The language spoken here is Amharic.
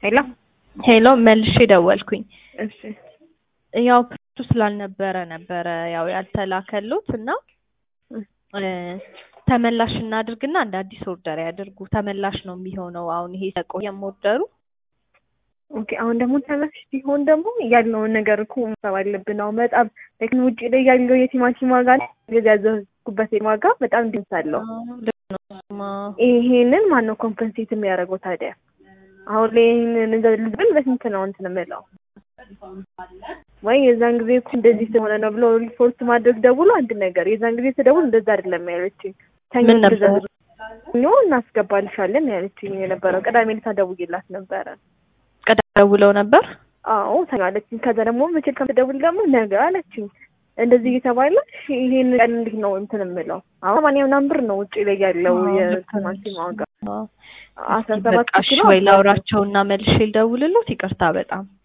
ሄሎ ሄሎ መልሼ ደወልኩኝ። እሺ ያው ፕሮቱ ስላልነበረ ነበረ ያው ያልተላከሉት እና እ ተመላሽ እናድርግና እንደ አዲስ ኦርደር ያድርጉ። ተመላሽ ነው የሚሆነው። አሁን ይሄ ተቆየም ኦርደሩ ኦኬ። አሁን ደግሞ ተመላሽ ሲሆን ደግሞ ያለውን ነገር እኮ መሳብ አለብን። አሁን በጣም ቴክን ውጭ ላይ ያለው የቲማቲም ዋጋ እንደዚህ ያዘዝኩበት ዋጋ በጣም ድምፅ አለው። ልክ ነው እሱማ። ይሄንን ማን ነው ኮምፐንሴት የሚያደርገው ታዲያ? አሁን ላይ ይሄንን ልብል በስንት ነው እንትን የምለው ወይ የዛን ጊዜ እኮ እንደዚህ ስለሆነ ነው ብሎ ሪፖርት ማድረግ ደውሎ አንድ ነገር የዛን ጊዜ ስደውል እንደዛ አይደለም ያለችኝ። ሰኞ ምን ነበር? ትእዛዝ ሰኞ እናስገባልሻለን ያለችኝ የነበረው ቅዳሜ ዕለት ደውዬላት ነበረ። ቀደም ደውለው ነበር። አዎ ሰኞ አለችኝ። ከዛ ደግሞ መቼ ከምትደውል ደግሞ ነገ አለችኝ። እንደዚህ እየተባለ እሺ ይሄን ቀን እንዴት ነው እንትን የምለው? አሁን ሰማንያ ምናምን ብር ነው ውጭ ላይ ያለው አዎ፣ ልክ ነሽ። የቲማቲም ዋጋ አዎ። አስራ ሰባት በቃ እሺ ኪሎ ወይ ላውራቸውና መልሼ ልደውልሎት። ይቅርታ በጣም